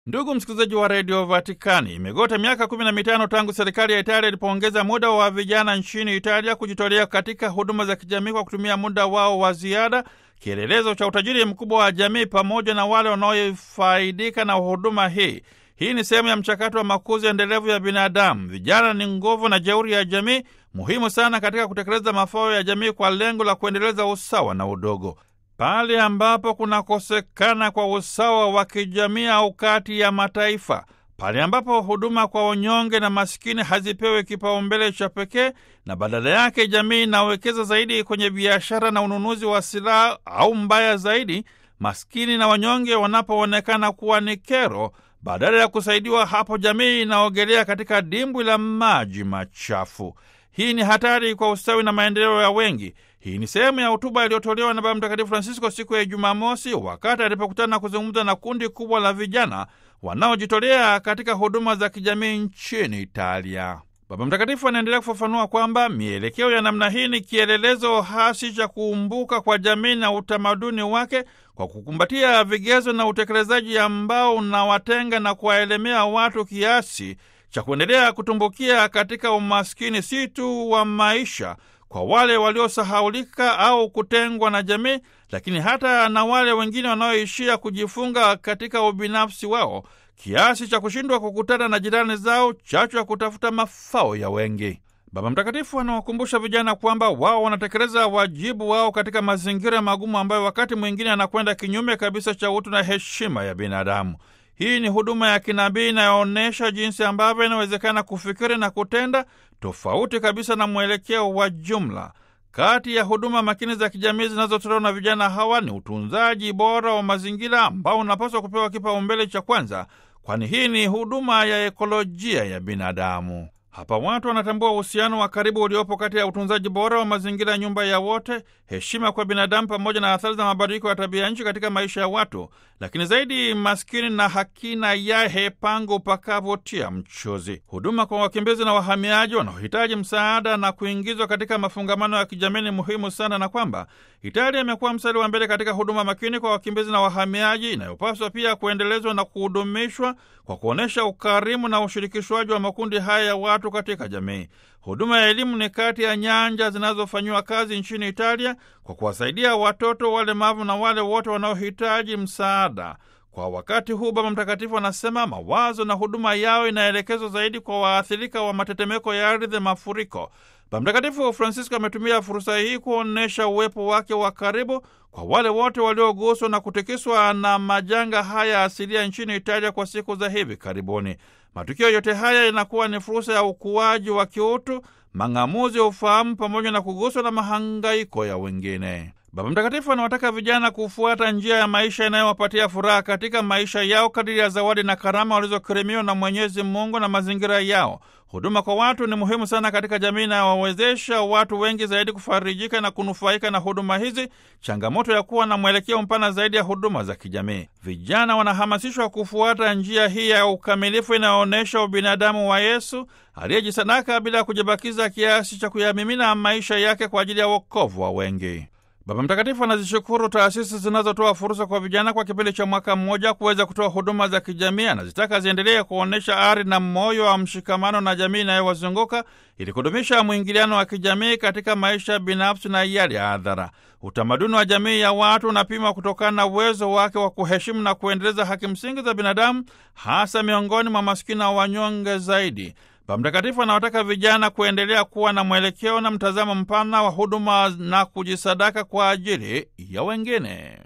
Ndugu msikilizaji wa redio Vatikani, imegota miaka kumi na mitano tangu serikali ya Italia ilipoongeza muda wa vijana nchini Italia kujitolea katika huduma za kijamii kwa kutumia muda wao wa ziada, kielelezo cha utajiri mkubwa wa jamii pamoja na wale wanaofaidika na huduma hii. Hii ni sehemu ya mchakato wa makuzi endelevu ya binadamu. Vijana ni nguvu na jeuri ya jamii, muhimu sana katika kutekeleza mafao ya jamii kwa lengo la kuendeleza usawa na udogo. Pale ambapo kunakosekana kwa usawa wa kijamii au kati ya mataifa, pale ambapo huduma kwa wanyonge na masikini hazipewi kipaumbele cha pekee, na badala yake jamii inawekeza zaidi kwenye biashara na ununuzi wa silaha, au mbaya zaidi, maskini na wanyonge wanapoonekana kuwa ni kero, badala ya kusaidiwa, hapo jamii inaogelea katika dimbwi la maji machafu. Hii ni hatari kwa ustawi na maendeleo ya wengi. Hii ni sehemu ya hotuba iliyotolewa na Baba Mtakatifu Francisco siku ya Jumamosi wakati alipokutana na kuzungumza na kundi kubwa la vijana wanaojitolea katika huduma za kijamii nchini Italia. Baba Mtakatifu anaendelea kufafanua kwamba mielekeo ya namna hii ni kielelezo hasi cha kuumbuka kwa jamii na utamaduni wake kwa kukumbatia vigezo na utekelezaji ambao unawatenga na kuwaelemea watu kiasi cha kuendelea kutumbukia katika umaskini si tu wa maisha kwa wale waliosahaulika au kutengwa na jamii, lakini hata na wale wengine wanaoishia kujifunga katika ubinafsi wao kiasi cha kushindwa kukutana na jirani zao, chachu ya kutafuta mafao ya wengi. Baba Mtakatifu anawakumbusha vijana kwamba wao wanatekeleza wajibu wao katika mazingira magumu ambayo wakati mwingine anakwenda kinyume kabisa cha utu na heshima ya binadamu. Hii ni huduma ya kinabii inayoonyesha jinsi ambavyo inawezekana kufikiri na kutenda tofauti kabisa na mwelekeo wa jumla. Kati ya huduma makini za kijamii zinazotolewa na vijana hawa ni utunzaji bora wa mazingira ambao unapaswa kupewa kipaumbele cha kwanza, kwani hii ni huduma ya ekolojia ya binadamu. Hapa watu wanatambua uhusiano wa karibu uliopo kati ya utunzaji bora wa mazingira, nyumba ya wote, heshima kwa binadamu, pamoja na athari za mabadiliko ya tabia nchi katika maisha ya watu, lakini zaidi maskini na hakina yahe pangu pakavotia mchuzi. Huduma kwa wakimbizi na wahamiaji wanaohitaji msaada na kuingizwa katika mafungamano ya kijamii ni muhimu sana, na kwamba Italia imekuwa mstari wa mbele katika huduma makini kwa wakimbizi na wahamiaji, inayopaswa pia kuendelezwa na kuhudumishwa kwa kuonyesha ukarimu na ushirikishwaji wa makundi haya ya watu katika jamii. Huduma ya elimu ni kati ya nyanja zinazofanyiwa kazi nchini Italia kwa kuwasaidia watoto, walemavu na wale wote wanaohitaji msaada. Kwa wakati huu, Baba Mtakatifu anasema mawazo na huduma yao inaelekezwa zaidi kwa waathirika wa matetemeko ya ardhi, mafuriko. Baba Mtakatifu Francisco ametumia fursa hii kuonyesha uwepo wake wa karibu kwa wale wote walioguswa na kutikiswa na majanga haya asilia nchini Italia kwa siku za hivi karibuni. Matukio yote haya yanakuwa ni fursa ya ukuaji wa kiutu, mang'amuzi ya ufahamu, pamoja na kuguswa na mahangaiko ya wengine. Baba Mtakatifu anawataka vijana kufuata njia ya maisha inayowapatia furaha katika maisha yao kadiri ya zawadi na karama walizokirimiwa na Mwenyezi Mungu na mazingira yao. Huduma kwa watu ni muhimu sana katika jamii inayowawezesha watu wengi zaidi kufarijika na kunufaika na huduma hizi, changamoto ya kuwa na mwelekeo mpana zaidi ya huduma za kijamii. Vijana wanahamasishwa kufuata njia hii ya ukamilifu inayoonyesha ubinadamu wa Yesu aliyejisadaka bila ya kujibakiza kiasi cha kuyamimina maisha yake kwa ajili ya wokovu wa wengi. Baba Mtakatifu anazishukuru taasisi zinazotoa fursa kwa vijana kwa kipindi cha mwaka mmoja kuweza kutoa huduma za kijamii. Anazitaka ziendelee kuonyesha ari na moyo wa mshikamano na jamii inayowazunguka ili kudumisha mwingiliano wa kijamii katika maisha binafsi na yale ya hadhara. Utamaduni wa jamii ya watu unapimwa kutokana na uwezo wake wa kuheshimu na kuendeleza haki msingi za binadamu, hasa miongoni mwa masikini na wanyonge zaidi. Baba Mtakatifu anawataka vijana kuendelea kuwa na mwelekeo na mtazamo mpana wa huduma na kujisadaka kwa ajili ya wengine.